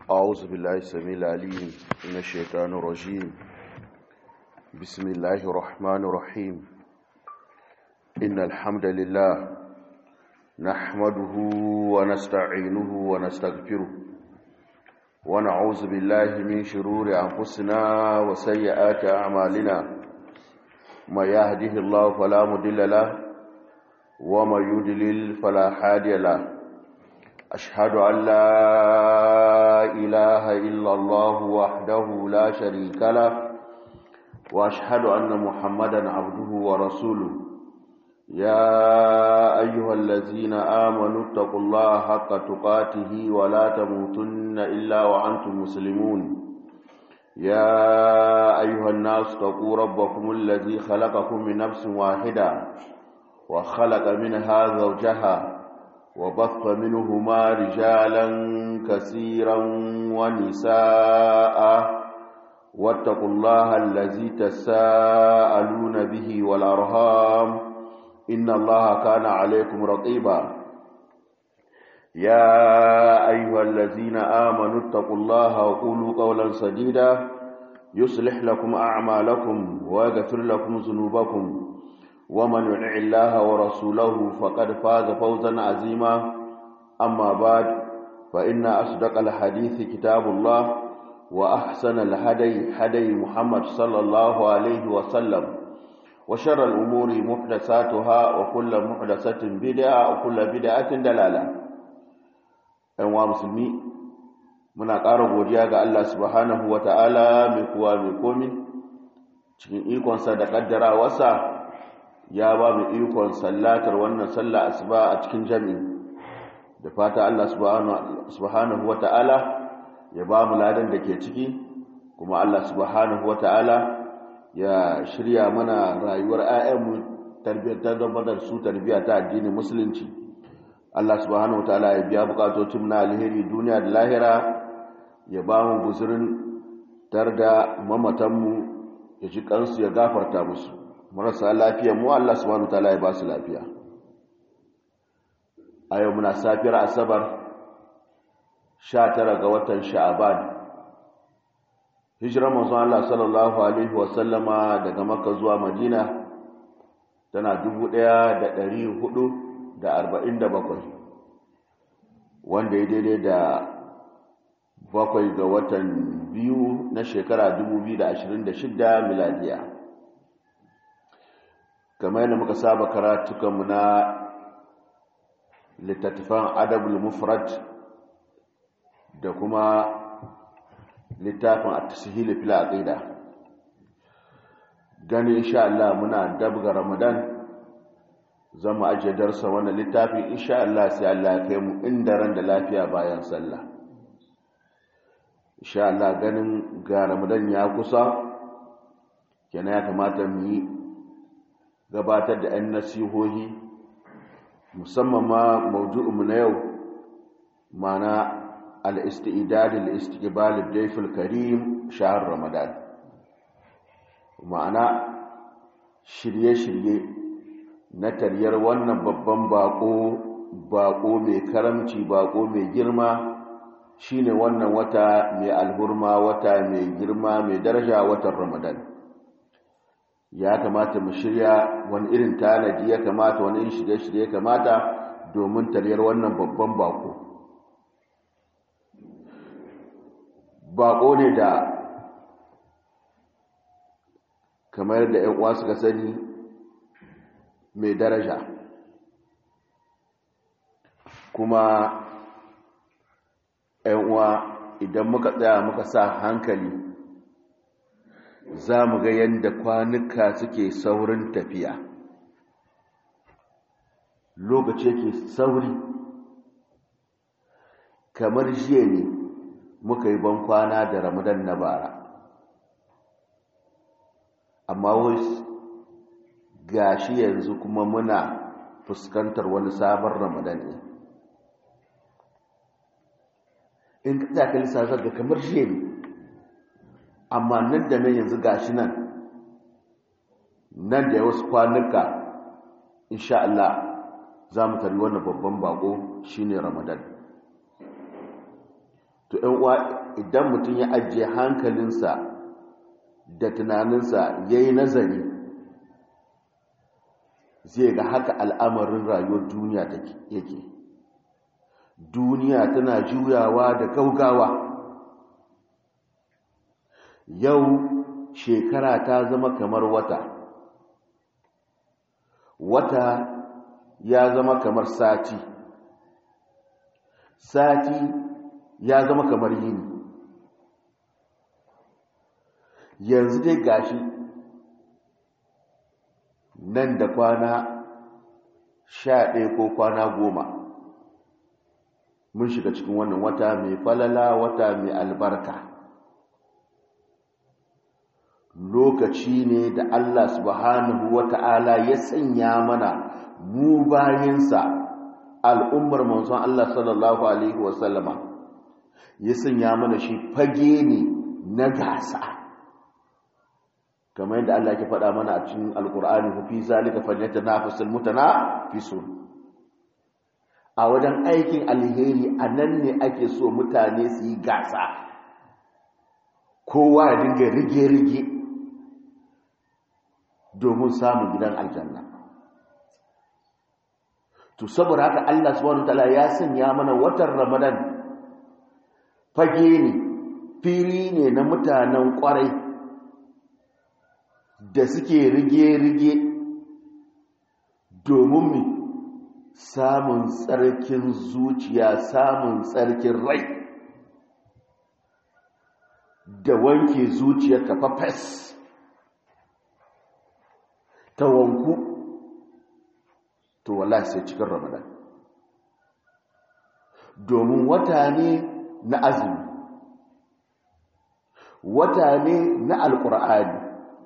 أعوذ بالله السميع العليم من الشيطان الرجيم بسم الله الرحمن الرحيم إن الحمد لله نحمده ونستعينه ونستغفره ونعوذ بالله من شرور أنفسنا وسيئات أعمالنا ما يهده الله فلا مضل له وما يضلل فلا هادي له أشهد أن لا إله إلا الله وحده لا شريك له وأشهد أن محمدا عبده ورسوله يا أيها الذين آمنوا اتقوا الله حق تقاته ولا تموتن إلا وأنتم مسلمون يا أيها الناس اتقوا ربكم الذي خلقكم من نفس واحدة وخلق منها زوجها وبث منهما رجالا كثيرا ونساء واتقوا الله الذي تساءلون به والأرهام إن الله كان عليكم رقيبا يا أيها الذين آمنوا اتقوا الله وقولوا قولا سديدا يصلح لكم أعمالكم ويغفر لكم ذنوبكم ومن يطع الله ورسوله فقد فاز فوزا عظيما أما بعد فإن أصدق الحديث كتاب الله وأحسن الهدي هدي محمد صلى الله عليه وسلم وشر الأمور محدثاتها وكل محدثة بدعة وكل بدعة دلالة أيها مسلمين muna ƙara godiya ga Allah subhanahu wa ta'ala mai kuwa mai komi cikin ikonsa da ƙaddarawarsa ya ba mu ikon sallatar wannan sallah asuba a cikin jami'i da fata Allah subhanahu wata'ala ya ba mu ladan da ke ciki kuma Allah subhanahu wata'ala ya shirya mana rayuwar ayyanmu tarbiyyar da su tarbiyya ta addinin musulunci Allah subhanahu wata'ala ya biya bukatocin na alheri duniya da lahira ya ba mu guzurin tarda mamatanmu ya ji kansu ya gafarta musu marasa lafiya mu Allah subhanahu wataala ya ba su lafiya a yau muna safiyar asabar 19 ga watan sha'aban hijirar manzon Allah sallallahu alaihi wasallama daga makka zuwa madina tana 1447 wanda ya daidai da bakwai ga watan biyu na shekara 2026 miladiya kamar yadda muka saba karatukanmu na littattafan adabul mufrad da kuma littafin at-tasihil fil aqida gani insha Allah muna dabga ramadan zama aje darsa wannan littafi insha Allah sai Allah ya kai mu inda ran da lafiya bayan sallah insha Allah ganin ga ramadan ya kusa kenan ya kamata mu yi gabatar da 'yan nasihohi musamman ma maudu'inmu na yau mana al'istidad al'istibal daiful karim shahar ramadan ma'ana shirye-shirye na taryar wannan babban bako bako mai karamci bako mai girma shine wannan wata mai alhurma wata mai girma mai daraja watan ramadan ya kamata mu shirya wani irin tanadi ya kamata wani irin shirye-shirye ya kamata domin taryar wannan babban bako bako ne da kamar da ‘yan uwa suka sani mai daraja kuma ‘yan uwa idan muka tsaya muka sa hankali za mu ga yadda kwanuka suke saurin tafiya lokaci yake sauri kamar jiya ne muka yi ban kwana da ramadan na bara amma wasu gashi yanzu kuma muna fuskantar wani sabon ramadan ne in ka tsaka lissafar da kamar jiya ne amma nan da nan yanzu gashi nan nan da wasu kwanuka insha Allah za mu tarbi wannan babban bako shine Ramadan to to ‘yan uwa idan mutum ya ajiye hankalinsa da tunaninsa ya yi nazari zai ga haka al'amarin rayuwar duniya yake duniya tana juyawa da gaugawa yau shekara ta zama kamar wata wata ya zama kamar sati sati ya zama kamar yini yanzu dai gashi nan da kwana sha ɗaya ko kwana goma mun shiga cikin wannan wata mai falala wata mai albarka lokaci ne da Allah subhanahu wata'ala ya sanya mana mu bayansa al'ummar manzon Allah sallallahu alaihi wasallama ya sanya mana shi fage ne na gasa kamar yadda Allah ke faɗa mana a cikin alkur'ani fi zalika falyatanafasul mutanafisun a wajen aikin alheri a nan ne ake so mutane su yi gasa kowa ya dinga rige-rige domin samun gidan aljanna to saboda haka Allah subhanahu wataala ya sanya mana watan Ramadan fage ne fili ne na mutanen kwarai da suke rige-rige domin mu samun tsarkin zuciya samun tsarkin rai da wanke zuciyar kafafes ta wanku to wallahi sai cikin ramadan domin wata ne na azumi wata ne na alkur'ani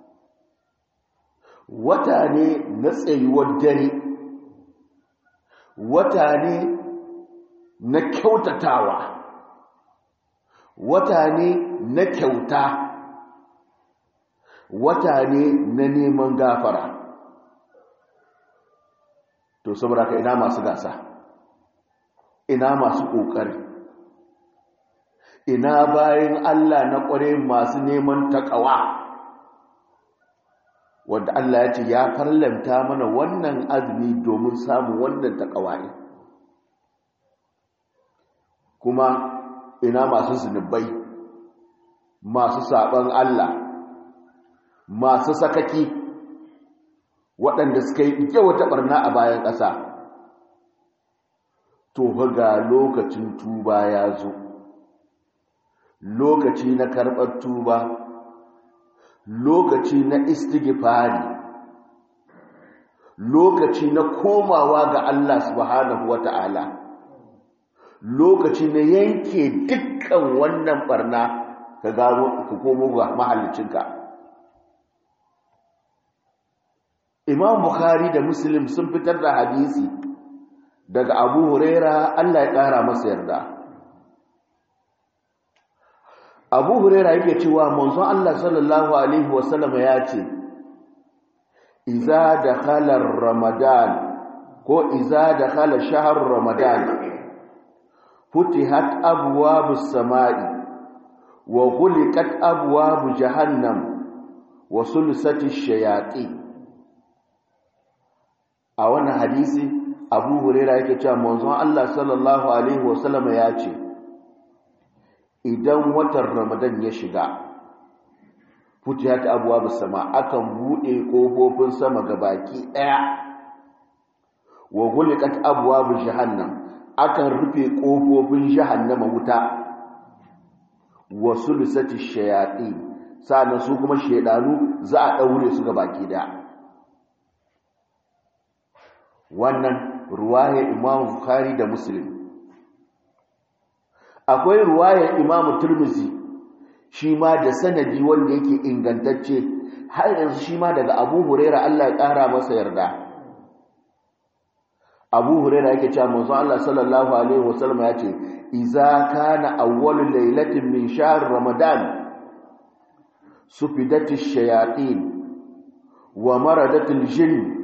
wata ne na tsayuwar dare wata ne na kyautatawa wata ne na kyauta wata ne na neman gafara to saboda ka ina masu gasa ina masu ƙoƙari ina bayan Allah na ƙware masu neman taƙawa wanda Allah ya ce ya farlanta mana wannan azumi domin samun wannan taƙawa ne kuma ina masu zunubai masu saɓon Allah masu sakaki waɗanda suka yi wata ɓarna a bayan ƙasa to ga lokacin tuba ya zo lokaci na karɓar tuba lokaci na istighfari lokaci na komawa ga Allah subhanahu wata'ala lokaci na yanke dukkan wannan ɓarna ka gano ka komo ga mahallicinka imam bukhari da muslim sun fitar da hadisi daga abu huraira allah ya kara masa yarda abu huraira yake cewa manzon allah sallallahu alaihi wasallam ya ce iza dakhala ramadan ko iza dakhala shahr ramadan futihat abwabus samai wa ghuliqat abwabu jahannam wa sulsatish shayatin a wannan hadisi abu huraira yake cewa manzon Allah sallallahu alaihi wasallam ya ce idan watan ramadan ya shiga futiyat abwabus sama akan bude kofofin sama gabaki daya wa ghuliqat abwabu jahannam akan rufe kofofin jahannama wuta wa sulusati shayatin sannan su kuma shedanu za a daure su gabaki daya wannan ruwayar imam bukhari da muslim akwai ruwayar imam turmizi shi ma da sanadi wanda yake ingantacce har yanzu shi ma daga abu huraira allah ya ƙara masa yarda abu huraira yake cewa manzo allah sallallahu alaihi wasallam ya ce iza kana awwalu lailatin min shahr ramadan sufidatish shayatin wa maradatul jinn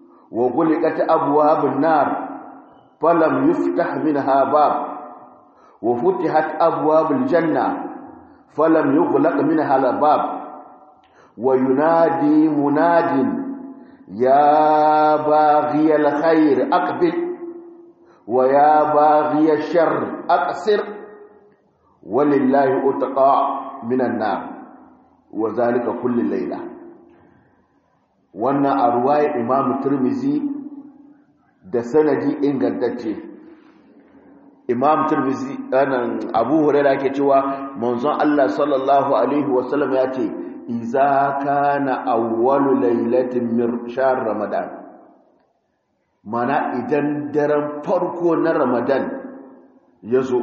وغلقت أبواب النار فلم يفتح منها باب wa futihat abwabul janna falam yughlaq minha al-bab wa yunadi munadin ya baghi al-khair aqbil wa ya baghi ash-sharr aqsir walillahi utqa minan nar wa zalika kullu layla wannan a ruwayar imamu turmizi da sanadi ingantacce imam turmizi anan abu hurairah ke cewa manzon Allah sallallahu alaihi wasallam ya ce iza kana awwalu lailatin min shahr ramadan mana idan daren farko na ramadan ya zo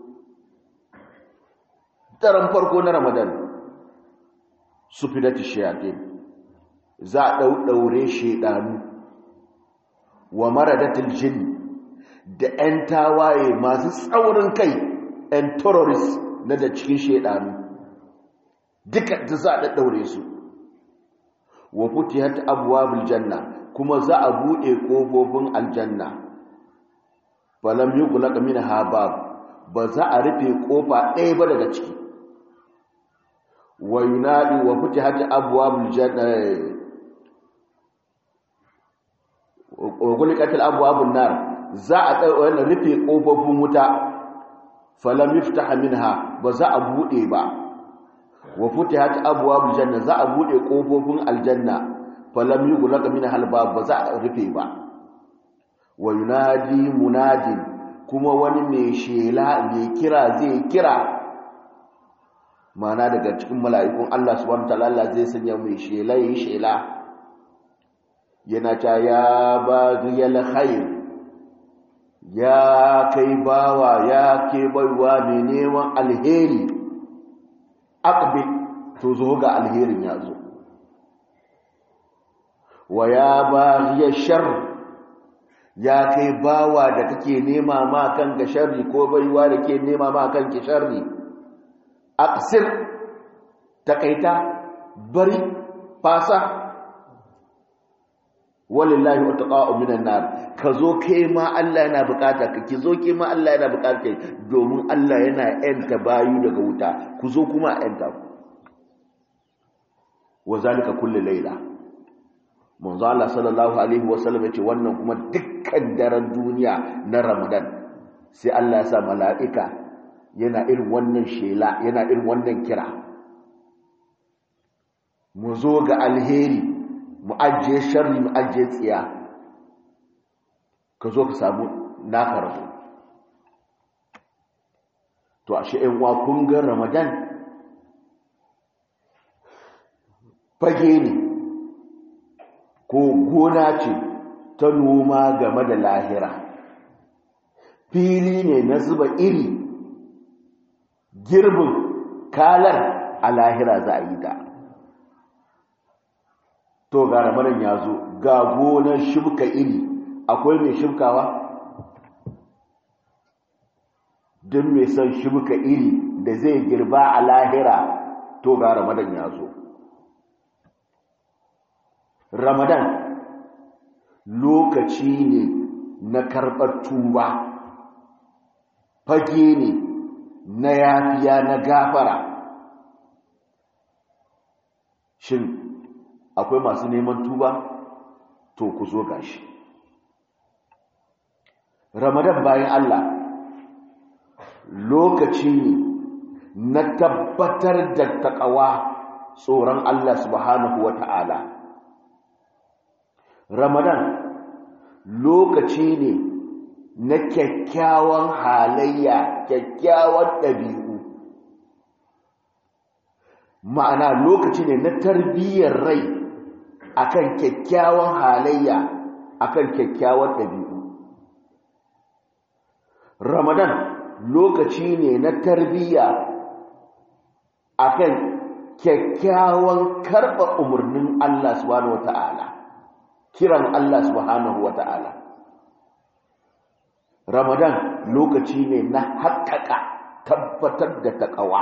daren farko na ramadan su fidati shayatin za a ɗauɗaure shaidanu wa maradatul jin da 'yan tawaye masu tsaurin kai 'yan terrorist na da cikin shaidanu duka da za a ɗaɗɗaure su wa futiyat abwabul janna kuma za a buɗe ƙofofin aljanna falam yughlaq minha bab ba za a rufe ƙofa ɗaya ba daga ciki wa yunadi wa futihat abwabul janna ogulikatul abwabun nar za a wannan rufe kofofin wuta falam yuftah minha ba za a bude ba wa futihat abwabul janna za a bude kofofin aljanna falam yughlaq minha albab ba za a rufe ba wa yunadi munadin kuma wani mai shela mai kira zai kira mana daga cikin mala'ikun Allah subhanahu wa ta'ala zai sanya mai shela yi shela yana ta ya baghiyal khair ya kai bawa ya ke baiwa mai neman alheri aqbi to zo ga alherin ya zo wa ya baghiya shar ya kai bawa da kake nema ma kan ga sharri ko baiwa da ke nema ma kan ki sharri aqsir takaita bari fasa walillahi utqa'u minan nar ka zo kai ma Allah yana bukata ka ki zo kai ma Allah yana bukata kai domin Allah yana yanta bayu daga wuta ku zo kuma yanta ku wazalika kullu layla manzo Allah sallallahu alaihi wasallam yace wannan kuma dukkan daren duniya na Ramadan sai Allah ya sa mala'ika yana irin wannan shela yana irin wannan kira mu zo ga alheri mu ajiye sharri mu ajiye tsiya ka zo ka samu naka rabu to ashe ɗan wa kun ga ramadan fage ne ko gona ce ta noma game da lahira fili ne na zuba iri girbin kalar a lahira za a yi ta to ga ramadan ya zo ga gonar shibka iri akwai mai shibkawa don mai son shibka iri da zai girba a lahira to ga ramadan ya zo ramadan lokaci ne na karɓar tuba fage ne na yafiya na gafara shin akwai masu neman tuba to ku zo gashi ramadan bayan Allah lokaci ne na tabbatar da takawa tsoron Allah subhanahu wa ta'ala ramadan lokaci ne na kyakkyawan halayya kyakkyawan ɗabi'u ma'ana lokaci ne na tarbiyyar rai akan kyakkyawan halayya akan kyakkyawan ɗabi'u ramadan lokaci ne na tarbiyya akan kyakkyawan karɓar umarnin Allah subhanahu wata'ala kiran Allah subhanahu wata'ala ramadan lokaci ne na haƙaƙa tabbatar da taƙawa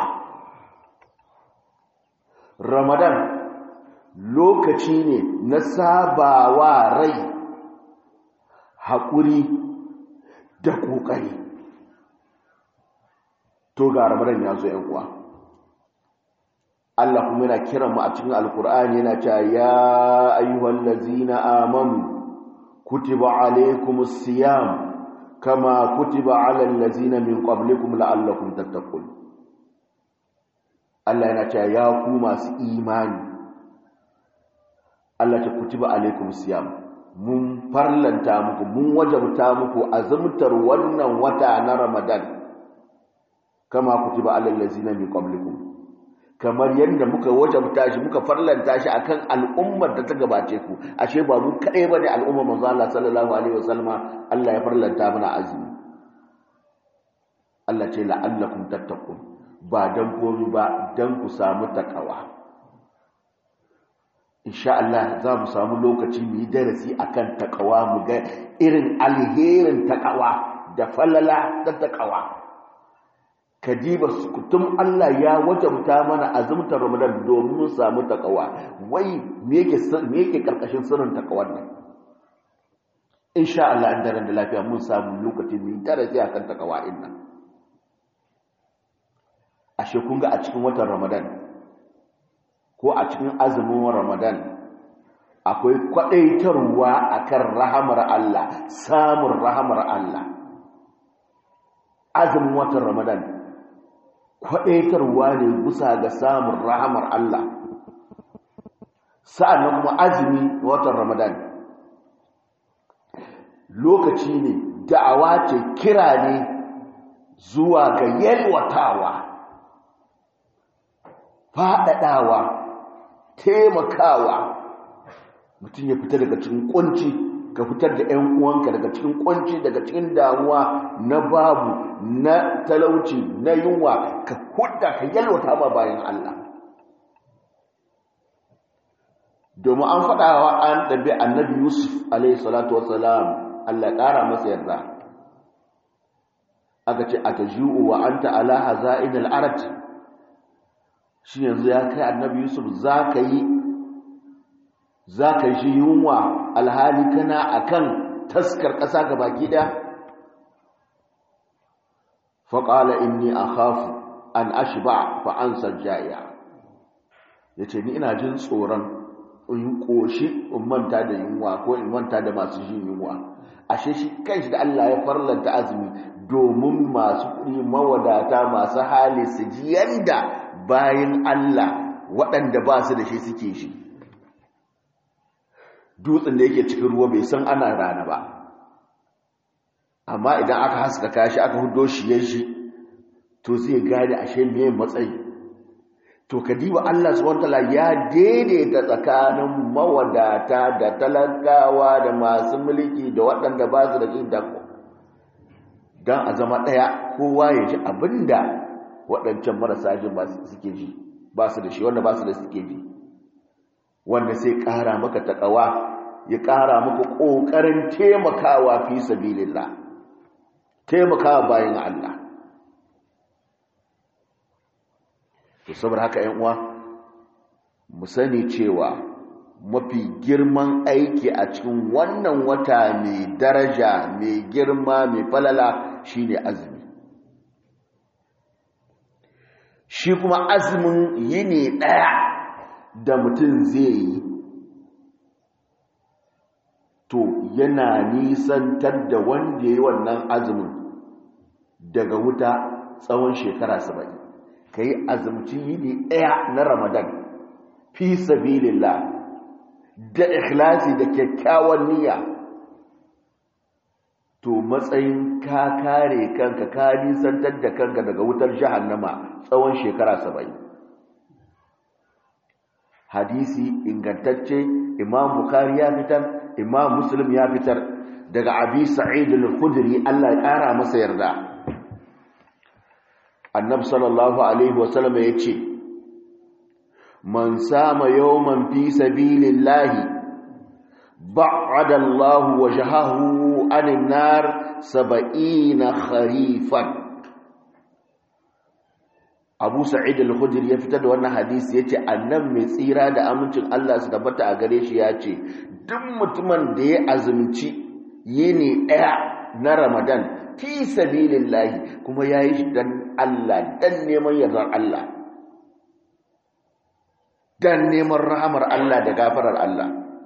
ramadan lokaci ne na sabawa rai haƙuri da ƙoƙari to ga ramadan ya zo yan uwa Allah kuma yana kiran mu a cikin alkur'ani yana cewa ya ayyuhal ladzina amanu kutiba alaykumus siyam kama kutiba alal ladzina min qablikum la'allakum tattaqun Allah yana cewa ya ku masu imani Allah ta kutiba alaykumus siyam mun farlanta muku mun wajabta muku azumtar wannan wata na Ramadan kama kutiba alal ladzina min qablikum kamar yadda muka wajabta shi muka farlanta shi akan al'ummar da ta gabace ku ashe ba mu kadai bane al'ummar manzo Allah sallallahu alaihi wasallam Allah ya farlanta mana azumi Allah ce la'allakum tattaqun ba dan komai ba dan ku samu takawa insha Allah za mu samu lokaci mu yi darasi akan takawa mu ga irin alherin takawa da falala da takawa kadiba kutum Allah ya wajabta mana azumtar Ramadan domin mu samu takawa wai me yake me yake karkashin sirrin takawar nan insha Allah an daren da lafiya mun samu lokaci mu darasi akan takawa din nan ashe kun ga a cikin watan Ramadan ko a cikin azumin Ramadan akwai kwadaitarwa akan rahamar Allah samun rahamar Allah azumin watan Ramadan kwaɗaitarwa ne bisa ga samun rahamar Allah sa'annan kuma azumi watan Ramadan lokaci ne da'awa ce kira ne zuwa ga yalwatawa faɗaɗawa taimakawa mutum ya fita daga cikin ƙunci ka fitar da 'yan uwanka daga cikin kwanci daga cikin damuwa na babu na talauci na yunwa ka hudda ka yalwata ba bayan Allah domin an faɗawa an ɗabi annabi yusuf alaihi salatu wasalam Allah ƙara masa yarda aka ce aka ji'u wa anta ala haza'in al'arat shi yanzu ya kai annabi yusuf za ka yi za ka shi yunwa alhali kana akan taskar ƙasa ga baki ɗaya faƙala inni a hafu an ashi ba fa'ansar jaya ya ce ni ina jin tsoron in ƙoshi in manta da yunwa ko in manta da masu jin yunwa ashe shi kai shi da Allah ya farlanta azumi domin masu kuɗi mawadata masu hali su ji yanda bayan Allah waɗanda ba su da shi suke shi dutsen da yake cikin ruwa bai san ana rana ba amma idan aka haskaka shi aka hudo shi ya shi to zai gane ashe me matsayi to kadiba Allah subhanahu wataala ya daidaita tsakanin mawadata da talakawa da masu mulki da waɗanda ba su da jin dako don a zama ɗaya kowa ya ji abinda waɗancan marasa jin ba suke ji ba su da shi wanda ba su da suke ji wanda sai ƙara maka taƙawa ya ƙara maka ƙoƙarin taimakawa fi sabilillah taimakawa bayan Allah to saboda haka ƴan uwa mu sani cewa mafi girman aiki a cikin wannan wata mai daraja mai girma mai falala shine azumi shi kuma azumin yini ɗaya da mutum zai yi to yana nisantar da wanda ya yi wannan azumin daga wuta tsawon shekara saba'in ka yi azumci yini ɗaya na ramadan fi sabilillah da ikhlasi da kyakkyawan niyya to matsayin ka kare kanka ka nisantar da kanka daga wutar jahannama tsawon shekara saba'in hadisi ingantacce imam bukari ya fitar imam muslim ya fitar daga abi sa'id al-khudri Allah ya kara masa yarda annabi sallallahu alaihi wasallam yace man sama yawman fi sabilillahi ba'ada Allah wajhahu anin nar 70 kharifan Abu Sa'id al-Khudri ya fitar da wannan hadisi yace annabi mai tsira da amincin Allah su tabbata a gare shi yace duk mutumin da ya azumci yini daya na Ramadan fi sabilillahi kuma yayi shi dan dan Allah dan neman yardar Allah dan neman rahamar Allah da gafarar Allah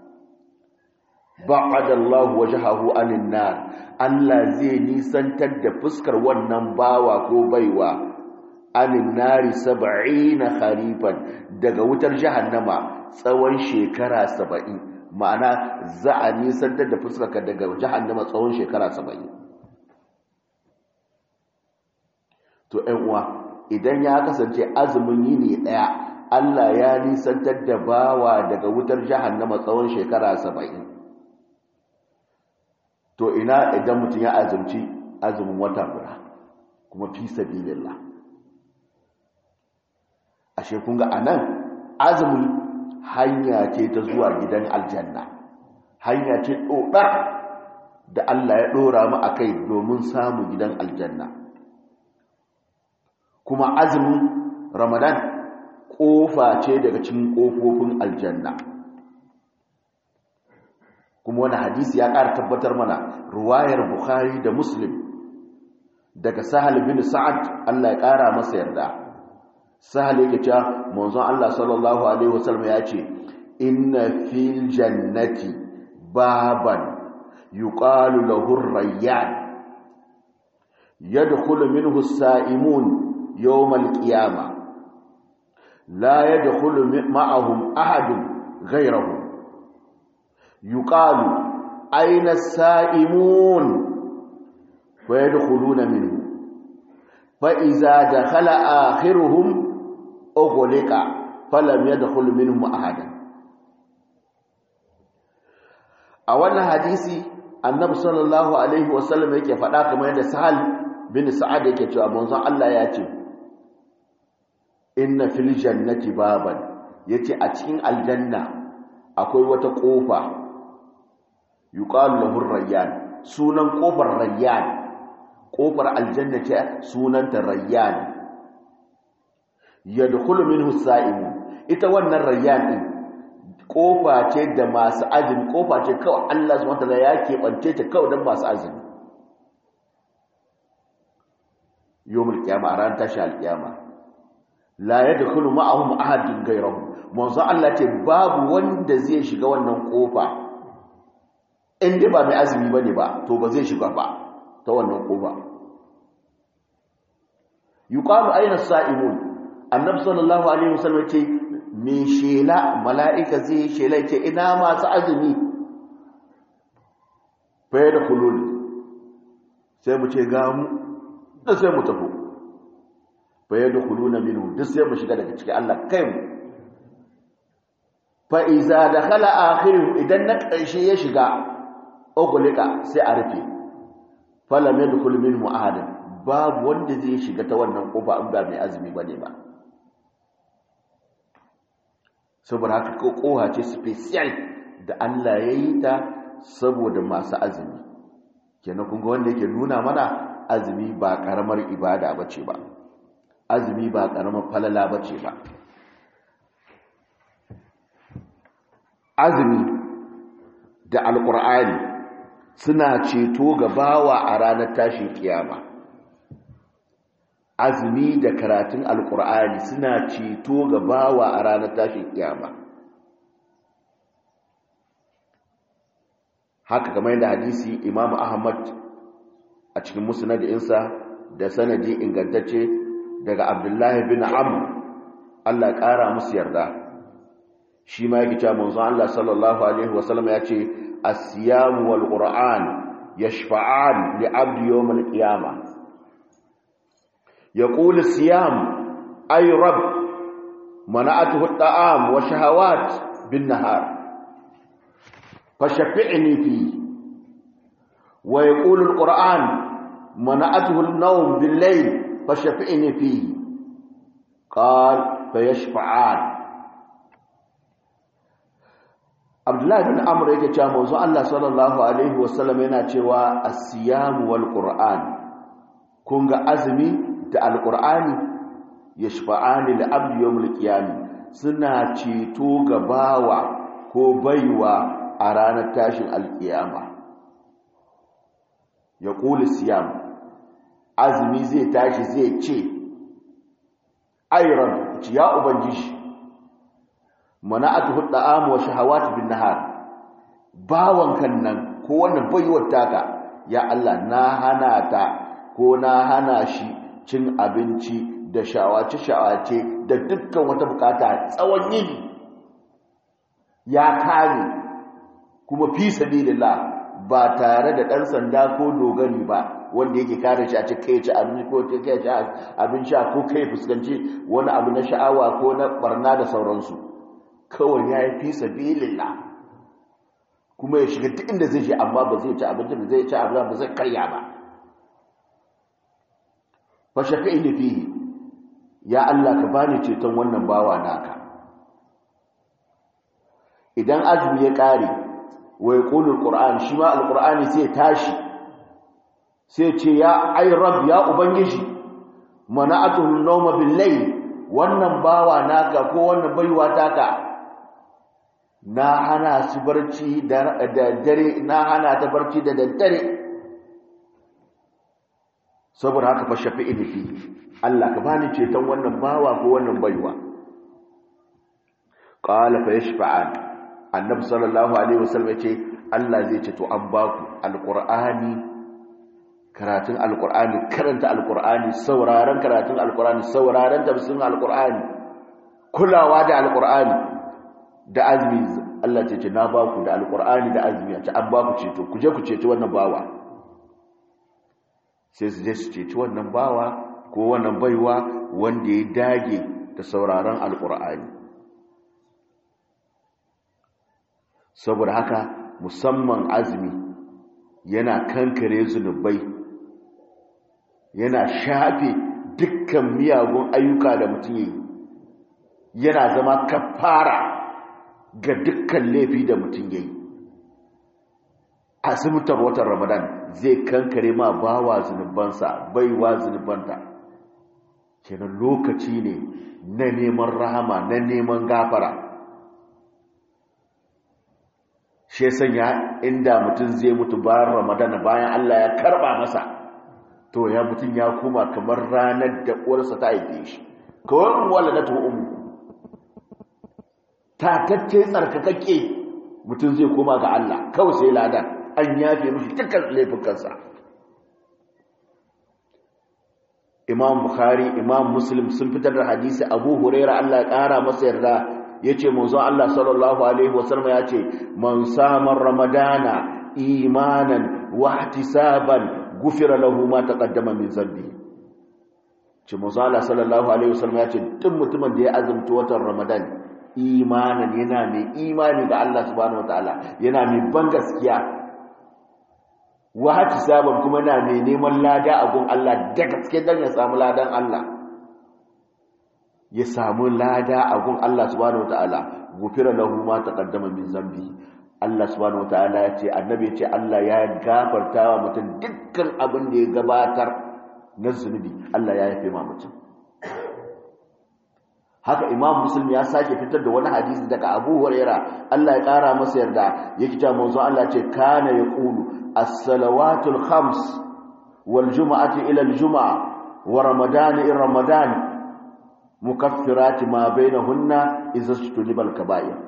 ba'ada Allah wajhahu anin nar Allah zai nisantar da fuskar wannan bawa ko baiwa anin nari 70 kharifan daga wutar jahannama tsawon shekara 70 ma'ana za a nisantar da fuskar ka daga jahannama tsawon shekara 70 to ɗan uwa idan ya kasance azumin yini ɗaya Allah ya nisantar da bawa daga wutar jahannama tsawon shekara saba'in to ina idan mutum ya azumci azumin wata guda kuma fi sabilillah ashe kun ga anan azumin hanya ce ta zuwa gidan aljanna hanya ce ɗoɗar da Allah ya ɗora mu a kai domin samun gidan aljanna kuma azumin ramadan ƙofa ce daga cikin ƙofofin aljanna kuma wani hadisi ya ƙara tabbatar mana ruwayar bukhari da muslim daga sahal bin sa'ad Allah ya ƙara masa yarda sahal yake cewa manzon Allah sallallahu alaihi wasallam ya ce inna fil jannati baban yuqalu lahu ar-rayyan yadkhulu minhu as-sa'imun yawm al-qiyamah la yadkhulu ma'ahum ahadun ghayruhum yuqalu aina as-sa'imun wa yadkhuluna minhu fa idza dakhala akhiruhum ughliqa falam yadkhul minhum ahad a wannan hadisi annabi sallallahu alaihi wasallam yake faɗa kamar yadda sahal bin sa'ad yake cewa manzon Allah ya ce inna fil jannati baban yace a cikin aljanna akwai wata kofa yuqalu lahu rayyan sunan kofar rayyan kofar aljanna ce sunanta rayyan yadkhulu minhu sa'imun ita wannan rayyan din kofa ce da masu azumi kofa ce kawai Allah subhanahu wataala ya keɓance ta kawai don masu azumi yawmul qiyama a ran tashi alqiyama la yadkhulu ma'ahum ahadun ghayruhum manzo Allah ce babu wanda zai shiga wannan kofa inda ba mai azumi bane ba to ba zai shiga ba ta wannan kofa yuqalu ayna sa'imun annabi sallallahu alaihi wasallam ce me shela mala'ika zai shela ce ina masu azumi fa yadkhulun sai mu ce ga mu da sai mu tafi fa yadkhuluna minhu duk sai mu shiga daga cikin Allah kai mu fa iza dakhala akhiru idan na ƙarshe ya shiga ogulika sai a rufe falam yadkhul minhu ahad babu wanda zai shiga ta wannan kofa in ba mai azumi bane ba saboda haka ko koha ce special da Allah ya yi ta saboda masu azumi kenan kun ga wanda yake nuna mana azumi ba karamar ibada bace ba azumi ba karamar falala bace ba azumi da alkur'ani suna ceto ga bawa a ranar tashin kiyama azumi da karatun alkur'ani suna ceto ga bawa a ranar tashin kiyama haka kamar yadda hadisi imam ahmad a cikin musnadinsa da sanadi ingantacce daga abdullahi bin amr Allah ƙara musu yarda shi ma yake cewa manzo Allah sallallahu alaihi wasallam ya ce as-siyam wal qur'an yashfa'an li 'abdi yawm al-qiyamah yaqulu as-siyam ay rabb mana'atuhu at-ta'am wa shahawat bin nahar fashfi'ni fi wa yaqulu al-qur'an mana'atuhu an-nawm bil-layl fashfi'ni fi qala fayashfa'an Abdullahi bin Amr yake cewa manzo Allah sallallahu alaihi wasallam yana cewa as-siyam wal qur'an kun ga azumi da al-qur'ani yashfa'ani li abdi yawmil qiyam suna ceto ga bawa ko baiwa a ranar tashin al-qiyama yaqulu siyam azumi zai tashi zai ce ayran ya ubangiji mana'atuhu da'am wa shahawat bin nahar bawan kan nan ko wannan baiwar taka ya Allah na hana ta ko na hana shi cin abinci da shawace shawace da dukkan wata bukata tsawon yini ya kare kuma fi sabilillah ba tare da dan sanda ko dogari ba wanda yake kare shi a cikin kai ci abinci ko kai ci abin sha ko kai fuskanci wani abu na sha'awa ko na barna da sauransu kawai ya yi fi sabilillah kuma ya shiga duk inda zai shi amma ba zai ci abinci ba zai ci abinci ba zai karya ba fa shafi'i ne fihi ya Allah ka bani ceton wannan bawa naka idan azumi ya kare wa yaqulu alquran shi ma alqurani sai tashi sai ce ya ay rabb ya ubangiji mana'atuhu an-nawma bil-layl wannan bawa naka ko wannan baiwa taka na hana su barci da dare na hana ta barci da daddare saboda haka fa shafi'i fi Allah ka bani ceton wannan bawa ko wannan baiwa qala fa yashfa'an annabi sallallahu alaihi wasallam yace Allah zai ce to an baku alqur'ani karatun alqur'ani karanta alqur'ani sauraron karatun alqur'ani sauraron tafsirin alqur'ani kulawa da alqur'ani da azumi Allah ce ce na baku da alqur'ani da azumi ce an baku ceto ku je ku ceci wannan bawa sai su je su ceci wannan bawa ko wannan baiwa wanda ya dage da sauraron alkur'ani saboda haka musamman azumi yana kankare zunubai yana shafe dukkan miyagun ayyuka da mutum yi yana zama kafara ga dukkan laifi da mutum yayi azumtar watan ramadan zai kankare ma bawa zunubansa baiwa zunubanta kenan lokaci ne na neman rahama na neman gafara shi sanya inda mutum zai mutu bayan ramadan bayan Allah ya karba masa to ya mutum ya koma kamar ranar da uwarsa ta haife shi kawai wala na tu'um tatacce tsarkakakke mutum zai koma ga Allah kawai sai ladan an yafe mishi dukkan laifukansa imam bukhari imam muslim sun fitar da hadisi abu huraira Allah ya kara masa yarda yace manzo Allah sallallahu alaihi wasallam yace man sama ramadana imanan wa ihtisaban gufira lahu ma taqaddama min zambi ce manzo Allah sallallahu alaihi wasallam yace duk mutumin da ya azumta watan ramadan imanan yana mai imani ga Allah subhanahu wataala yana mai ban gaskiya wa hati sabon kuma na mai neman lada a gun Allah da gaske don ya samu ladan Allah ya samu lada a gun Allah subhanahu wataala gufira lahu ma taqaddama min zambi Allah subhanahu wataala ya ce annabi ya ce Allah ya gafarta wa mutum dukkan abin da ya gabatar na zunubi Allah ya yafe ma mutum haka imam muslim ya sake fitar da wani hadisi daga abu huraira Allah ya kara masa yarda yake cewa manzo Allah ce kana yaqulu as-salawatul khams wal jumu'ati ila al-jumu'a wa ramadan ila ramadan mukaffirat ma bainahunna idza istulibal kaba'ir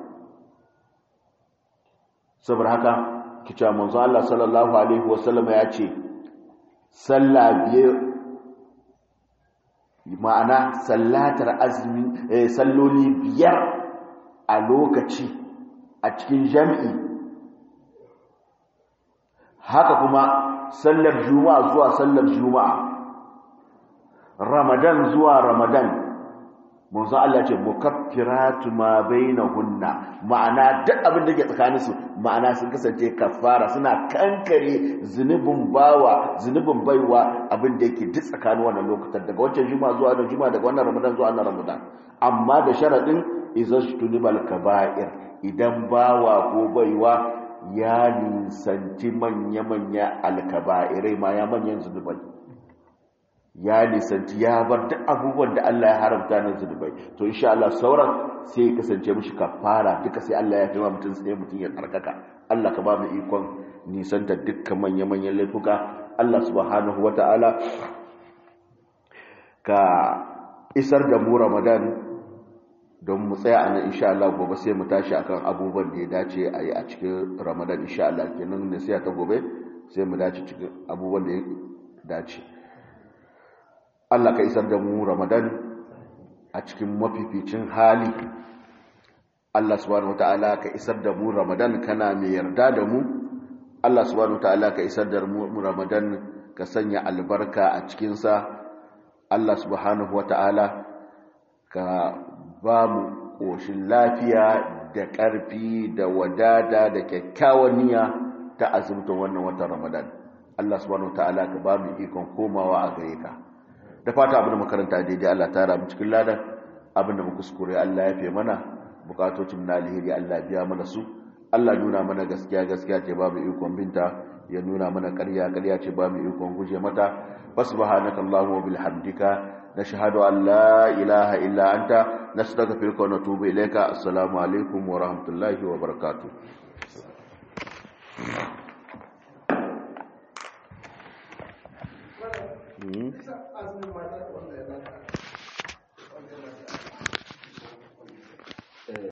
saboda haka kice manzo Allah sallallahu alaihi wasallam ya ce sallah biye ma'ana sallatar azumi salloli biyar a lokaci a cikin jami'i haka kuma sallar juma'a zuwa sallar juma'a ramadan zuwa ramadan manzo Allah ce mukaffiratu ma bainahunna ma'ana duk abin da ke tsakanin su ma'ana sun kasance kafara suna kankare zunubin bawa zunubin baiwa abin da yake duk tsakanin wannan lokutan daga wancan juma'a zuwa wannan juma'a daga wannan ramadan zuwa wannan ramadan amma da sharadin izastunibal kaba'ir idan bawa ko baiwa ya nisanci manya-manya alkaba'irai ma ya manyan zunubai ya nisanci ya bar duk abubuwan da Allah ya haramta na zunubai to insha Allah sauran sai ya kasance mishi kafara duka sai Allah ya fi ma mutum sai mutum ya tsarkaka Allah ka ba mu ikon nisanta dukkan manya-manyan laifuka Allah subhanahu wata'ala ka isar da mu ramadan don mu tsaya a nan insha Allah gobe sai mu tashi akan abubuwan da ya dace a yi a cikin ramadan insha Allah kenan ne sai ta gobe sai mu dace cikin abubuwan da ya dace Allah ka isar da mu ramadan a cikin mafificin hali Allah subhanahu wataala ka isar da mu ramadan kana mai yarda da mu Allah subhanahu wataala ka isar da mu ramadan ka sanya albarka a cikinsa Allah subhanahu wataala ka ba mu ƙoshin lafiya da ƙarfi da wadada da kyakkyawan niyya ta azumta wannan watan Ramadan. Allah subhanahu ta'ala ka ba mu ikon komawa a gare ka. Da fata abin da makaranta daidai Allah ta mu cikin ladan abin da muka kuskure Allah ya fi mana bukatocin na alheri Allah biya mana su. Allah nuna mana gaskiya gaskiya ce ba mu ikon binta ya nuna mana ƙarya ƙarya ce ba mu ikon guje mata. Fasubhanaka Allahumma wa bihamdika نشهد أن لا إله إلا أنت نستغفرك ونتوب إليك السلام عليكم ورحمة الله وبركاته Mm-hmm.